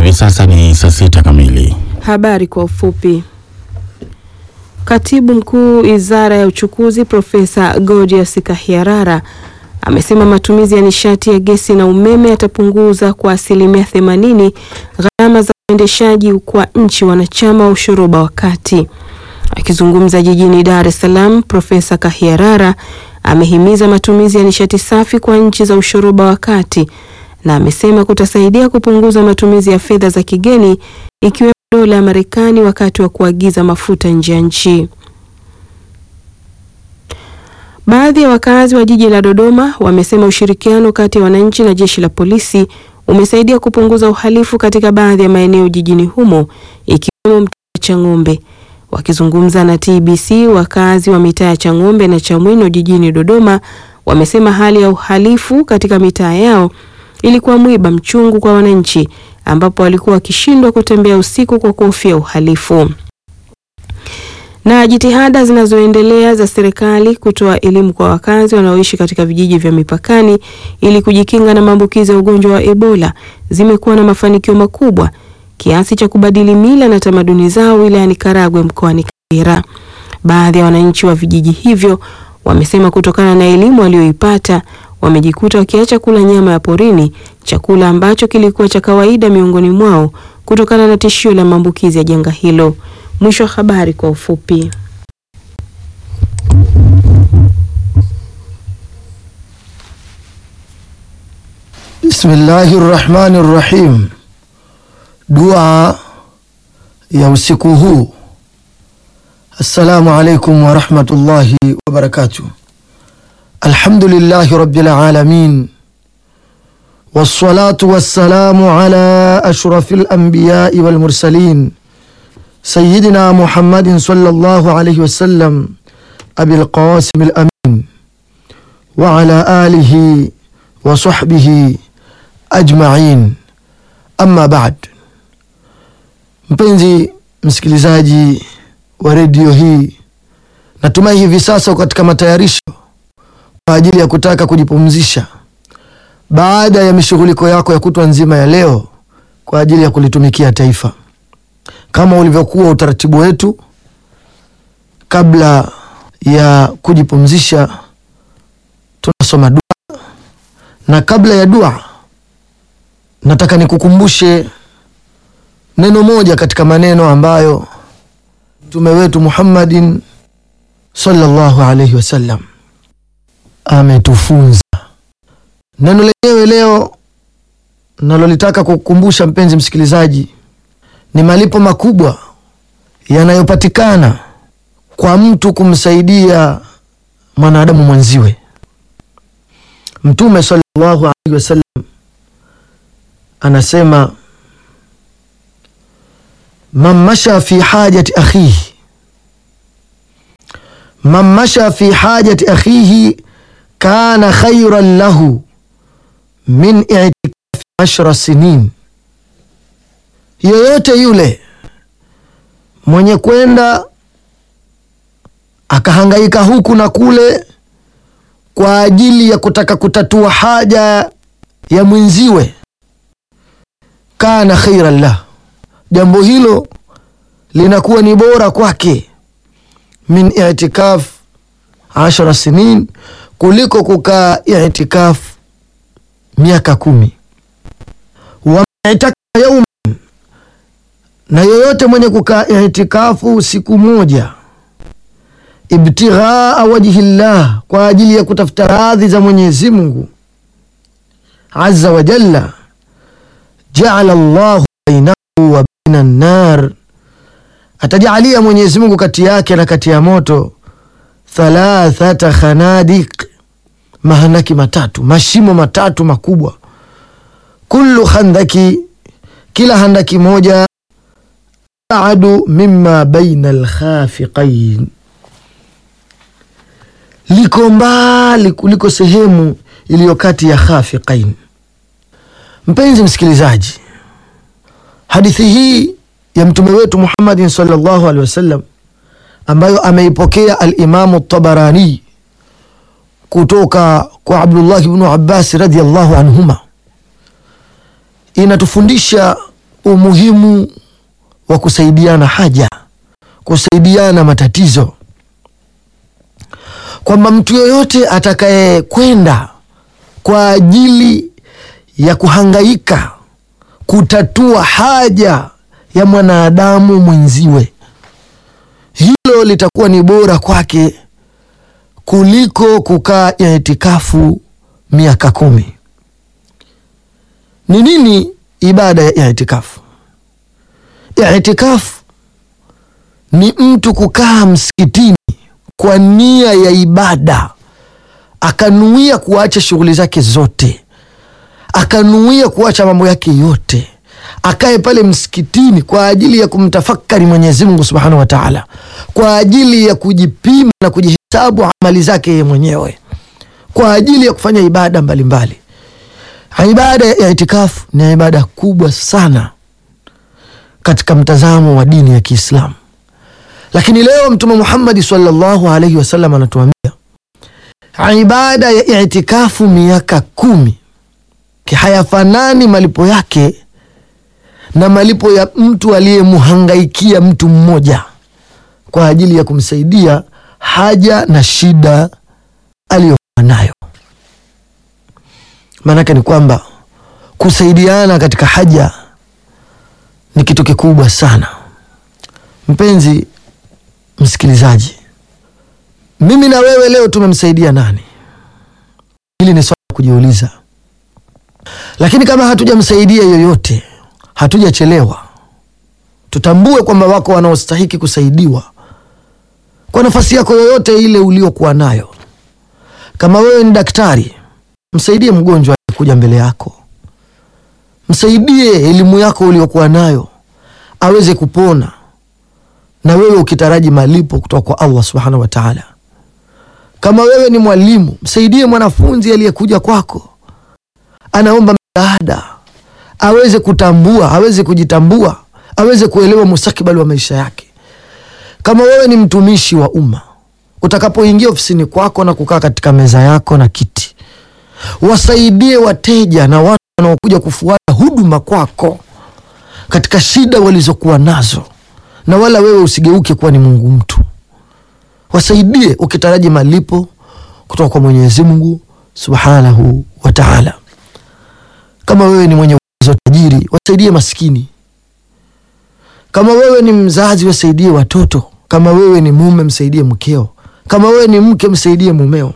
Hivi sasa ni saa sita kamili. Habari kwa ufupi. Katibu mkuu Wizara ya Uchukuzi Profesa Gordius Kahiarara amesema matumizi ya nishati ya gesi na umeme yatapunguza kwa asilimia themanini gharama za uendeshaji kwa nchi wanachama wa ushoroba wa kati. Akizungumza jijini Dar es Salaam, Profesa Kahiarara amehimiza matumizi ya nishati safi kwa nchi za ushoroba wa kati na amesema kutasaidia kupunguza matumizi ya fedha za kigeni ikiwemo dola ya Marekani wakati wa kuagiza mafuta nje ya nchi. Baadhi ya wakazi wa jiji la Dodoma wamesema ushirikiano kati ya wananchi na jeshi la polisi umesaidia kupunguza uhalifu katika baadhi ya maeneo jijini humo ikiwemo mtaa wa Chang'ombe. Wakizungumza na TBC, wakazi wa mitaa ya Chang'ombe na Chamwino jijini Dodoma wamesema hali ya uhalifu katika mitaa yao ilikuwa mwiba mchungu kwa wananchi ambapo walikuwa wakishindwa kutembea usiku kwa kuhofia uhalifu. Na jitihada zinazoendelea za serikali kutoa elimu kwa wakazi wanaoishi katika vijiji vya mipakani ili kujikinga na maambukizi ya ugonjwa wa Ebola zimekuwa na mafanikio makubwa kiasi cha kubadili mila na tamaduni zao wilayani Karagwe mkoani Kagera. Baadhi ya wananchi wa vijiji hivyo wamesema kutokana na elimu walioipata wamejikuta wakiacha kula nyama ya porini, chakula ambacho kilikuwa cha kawaida miongoni mwao kutokana na tishio la maambukizi ya janga hilo. Mwisho wa habari kwa ufupi. Bismillahi rrahmani rrahim. Dua ya usiku huu. Assalamu alaikum warahmatullahi wabarakatuh. Alhamdulillahi rabbil alamin wassalatu wassalamu ala ashrafil anbiyai wal mursalin sayyidina Muhammadin sallallahu alayhi wasallam abil qasim al amin wa ala alihi wa sahbihi ajma'in. Amma ba'd, mpenzi msikilizaji wa redio hii, natumai hivi sasa katika matayarisho kwa ajili ya kutaka kujipumzisha baada ya mishughuliko yako ya kutwa nzima ya leo kwa ajili ya kulitumikia taifa. Kama ulivyokuwa utaratibu wetu, kabla ya kujipumzisha tunasoma dua, na kabla ya dua nataka nikukumbushe neno moja katika maneno ambayo mtume wetu Muhammadin sallallahu alaihi wasallam ametufunza. Neno lenyewe leo nalolitaka kukukumbusha mpenzi msikilizaji, ni malipo makubwa yanayopatikana kwa mtu kumsaidia mwanadamu mwenziwe. Mtume sallallahu alaihi wasallam anasema, man masha fi hajati akhihi, man masha fi hajati akhihi kana khairan lahu min itikafi ashra sinin, yoyote yule mwenye kwenda akahangaika huku na kule kwa ajili ya kutaka kutatua haja ya mwenziwe, kana khairan lah, jambo hilo linakuwa ni bora kwake, min itikaf ashara sinin, kuliko kukaa itikaf miaka kumi. Wamitaka yauman, na yoyote mwenye kukaa itikafu siku moja, ibtighaa wajhi llah, kwa ajili ya kutafuta radhi za Mwenyezi Mungu azza wa jalla, jaala llahu bainahu wa baina nnar, atajalia Mwenyezi Mungu kati yake na kati ya moto thalathata khanadiq, mahanaki matatu, mashimo matatu makubwa. Kullu khandaki, kila handaki moja, abadu mimma baina alkhafiqain, liko mbali kuliko sehemu iliyo kati ya khafiqain. Mpenzi msikilizaji, hadithi hii ya mtume wetu Muhammadin sallallahu alaihi wasallam ambayo ameipokea Alimamu Tabarani kutoka kwa Abdullah ibnu Abbas radhiallahu anhuma inatufundisha umuhimu wa kusaidiana haja, kusaidiana matatizo, kwamba mtu yoyote atakayekwenda kwa ajili ya kuhangaika kutatua haja ya mwanadamu mwenziwe, hilo litakuwa ni bora kwake kuliko kukaa itikafu miaka kumi. Ni nini ibada ya itikafu? Itikafu ni mtu kukaa msikitini kwa nia ya ibada, akanuia kuacha shughuli zake zote, akanuia kuacha mambo yake yote, akae pale msikitini kwa ajili ya kumtafakari Mwenyezi Mungu Subhanahu wa Ta'ala, kwa ajili ya kujipima na kujihesabu amali zake yeye mwenyewe, kwa ajili ya kufanya ibada mbalimbali mbali. Ibada ya itikafu ni ibada kubwa sana katika mtazamo wa dini ya Kiislamu, lakini leo Mtume Muhammad sallallahu alaihi wasallam anatuambia ibada ya itikafu miaka kumi hayafanani malipo yake na malipo ya mtu aliyemhangaikia mtu mmoja kwa ajili ya kumsaidia haja na shida aliyokuwa nayo. Maanake ni kwamba kusaidiana katika haja ni kitu kikubwa sana. Mpenzi msikilizaji, mimi na wewe leo tumemsaidia nani? Hili ni swala la kujiuliza, lakini kama hatujamsaidia yoyote, hatujachelewa. Tutambue kwamba wako wanaostahiki kusaidiwa kwa nafasi yako yoyote ile uliokuwa nayo. Kama wewe ni daktari, msaidie mgonjwa aliyekuja mbele yako, msaidie elimu yako uliokuwa nayo aweze kupona, na wewe ukitaraji malipo kutoka kwa Allah subhanahu wa ta'ala. Kama wewe ni mwalimu, msaidie mwanafunzi aliyekuja kwako, anaomba msaada, aweze kutambua, aweze kujitambua, aweze kuelewa mustakabali wa maisha yake. Kama wewe ni mtumishi wa umma, utakapoingia ofisini kwako na kukaa katika meza yako na kiti, wasaidie wateja na watu wanaokuja kufuata huduma kwako katika shida walizokuwa nazo, na wala wewe usigeuke kuwa ni Mungu mtu. Wasaidie ukitaraji malipo kutoka kwa Mwenyezi Mungu Subhanahu wa Ta'ala. Kama wewe ni mwenye uwezo, tajiri, wasaidie maskini. Kama wewe ni mzazi, wasaidie watoto. Kama wewe ni mume, msaidie mkeo. Kama wewe ni mke, msaidie mumeo.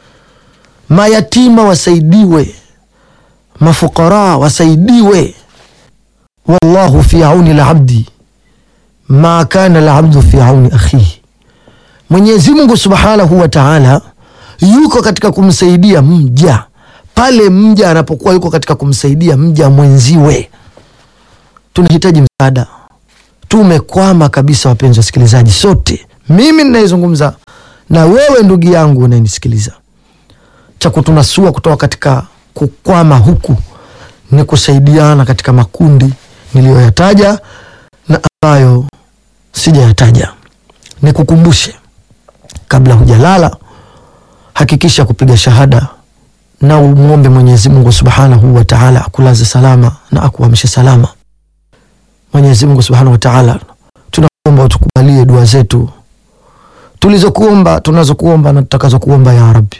Mayatima wasaidiwe, mafukara wasaidiwe. Wallahu fi auni labdi ma kana labdu fi auni akhihi, Mwenyezi Mungu Subhanahu wa Ta'ala yuko katika kumsaidia mja pale mja anapokuwa yuko katika kumsaidia mja mwenziwe. Tunahitaji msaada, tumekwama kabisa, wapenzi wasikilizaji, sote, mimi ninayezungumza na wewe ndugu yangu unayenisikiliza. Cha kutunasua kutoka katika kukwama huku ni kusaidiana katika makundi niliyoyataja na ambayo sijayataja. Nikukumbushe, kabla hujalala, hakikisha kupiga shahada na umwombe Mwenyezi Mungu Subhanahu wa Ta'ala akulaze salama na akuamshe salama. Mwenyezi Mungu Subhanahu wa Ta'ala, tunakuomba utukubalie dua zetu tulizokuomba, tunazokuomba na tutakazokuomba ya Rabbi.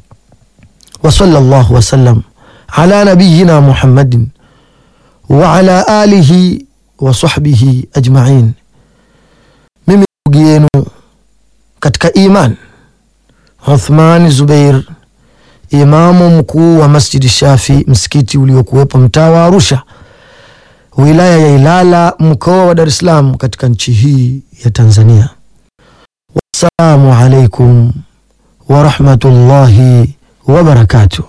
Wa sallallahu wasallam ala nabiyina Muhammadin wa ala alihi wa sahbihi ajma'in. Mimi ndugu yenu katika iman Uthman Zubair, imamu mkuu wa Masjidi Shafi, msikiti uliokuwepo mtaa wa Arusha, wilaya ya Ilala, mkoa wa Dar es Salaam, katika nchi hii ya Tanzania. Wassalamu alaikum warahmatullahi wabarakatuh.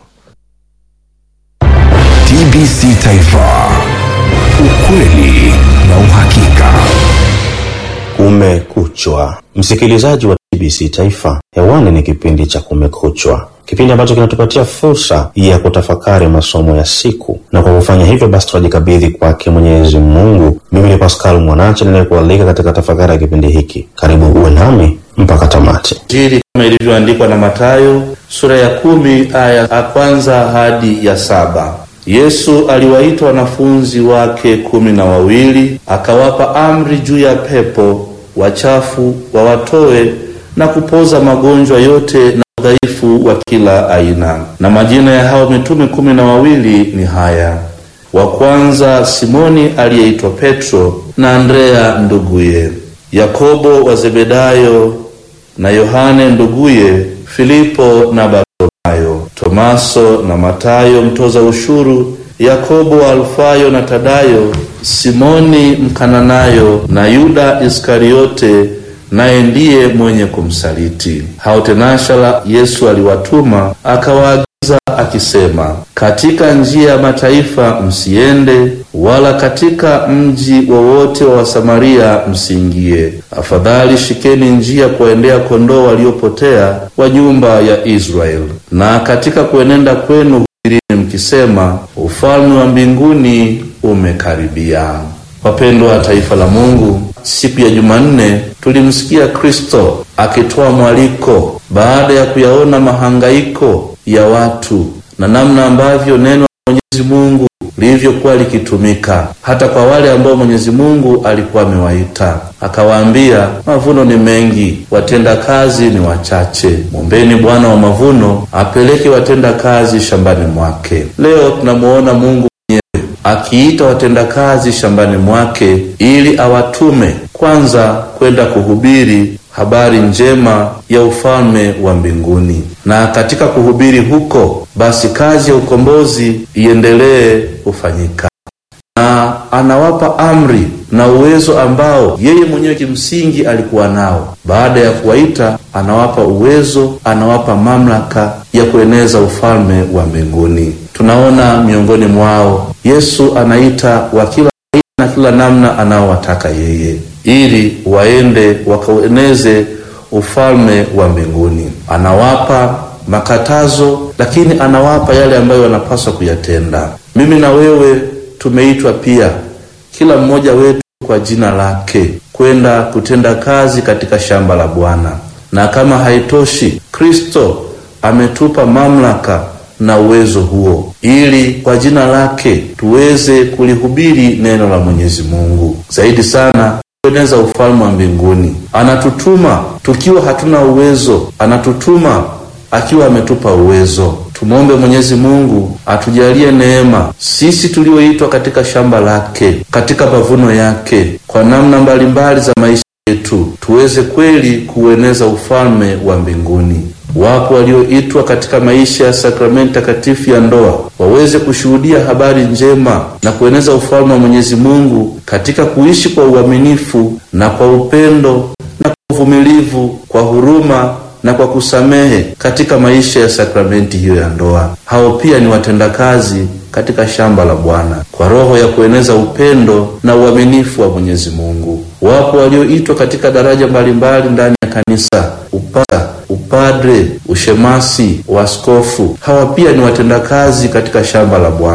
TBC Taifa, ukweli na uhakika. Kumekuchwa, msikilizaji wa TBC Taifa, hewani ni kipindi cha Kumekuchwa, kipindi ambacho kinatupatia fursa ya kutafakari masomo ya siku, na kwa kufanya hivyo basi tunajikabidhi kwake Mwenyezi Mungu. Mimi ni Pascal Mwanache ninayekualika katika tafakari ya kipindi hiki. Karibu uwe nami mpaka tamati. Injili kama ilivyoandikwa na Mathayo sura ya kumi aya ya kwanza hadi ya saba. Yesu aliwaita wanafunzi wake kumi na wawili akawapa amri juu ya pepo wachafu wawatoe na kupoza magonjwa yote na udhaifu wa kila aina. Na majina ya hao mitume kumi na wawili ni haya: wa kwanza Simoni aliyeitwa Petro na Andrea nduguye, Yakobo wa Zebedayo na Yohane nduguye, Filipo na Bartholomayo, Tomaso na Matayo mtoza ushuru, Yakobo wa Alfayo na Tadayo, Simoni Mkananayo na Yuda Iskariote naye ndiye mwenye kumsaliti. Hao tenashala Yesu aliwatuma akawaagiza akisema, katika njia ya mataifa msiende, wala katika mji wowote wa Wasamaria msiingie. Afadhali shikeni njia kuwaendea kondoo waliopotea wa nyumba ya Israeli. Na katika kuenenda kwenu hubirini mkisema, ufalme wa mbinguni umekaribia. Wapendwa wa taifa la Mungu, siku ya Jumanne tulimsikia Kristo akitoa mwaliko baada ya kuyaona mahangaiko ya watu na namna ambavyo neno la Mwenyezi Mungu lilivyokuwa likitumika hata kwa wale ambao Mwenyezi Mungu alikuwa amewaita. Akawaambia, mavuno ni mengi, watenda kazi ni wachache. Mwombeni Bwana wa mavuno apeleke watenda kazi shambani mwake. Leo tunamuona Mungu akiita watendakazi shambani mwake ili awatume kwanza kwenda kuhubiri habari njema ya ufalme wa mbinguni, na katika kuhubiri huko basi kazi ya ukombozi iendelee kufanyika, na anawapa amri na uwezo ambao yeye mwenyewe kimsingi alikuwa nao. Baada ya kuwaita, anawapa uwezo, anawapa mamlaka ya kueneza ufalme wa mbinguni. Tunaona miongoni mwao Yesu anaita wa kila aina na kila namna anaowataka yeye, ili waende wakaueneze ufalme wa mbinguni. Anawapa makatazo, lakini anawapa yale ambayo wanapaswa kuyatenda. Mimi na wewe tumeitwa pia, kila mmoja wetu kwa jina lake, kwenda kutenda kazi katika shamba la Bwana. Na kama haitoshi, Kristo ametupa mamlaka na uwezo huo ili kwa jina lake tuweze kulihubiri neno la Mwenyezi Mungu, zaidi sana kueneza ufalme wa mbinguni. Anatutuma tukiwa hatuna uwezo, anatutuma akiwa ametupa uwezo. Tumwombe Mwenyezi Mungu atujalie neema sisi tulioitwa katika shamba lake, katika mavuno yake, kwa namna mbalimbali za maisha yetu, tuweze kweli kuueneza ufalme wa mbinguni. Wapo walioitwa katika maisha ya sakramenti takatifu ya ndoa waweze kushuhudia habari njema na kueneza ufalme wa Mwenyezi Mungu katika kuishi kwa uaminifu na kwa upendo na kwa uvumilivu, kwa huruma na kwa kusamehe katika maisha ya sakramenti hiyo ya ndoa. Hao pia ni watendakazi katika shamba la Bwana kwa roho ya kueneza upendo na uaminifu wa Mwenyezi Mungu. Wapo walioitwa katika daraja mbalimbali ndani ya kanisa: upasa, upadre, ushemasi, uaskofu. Hawa pia ni watendakazi katika shamba la Bwana.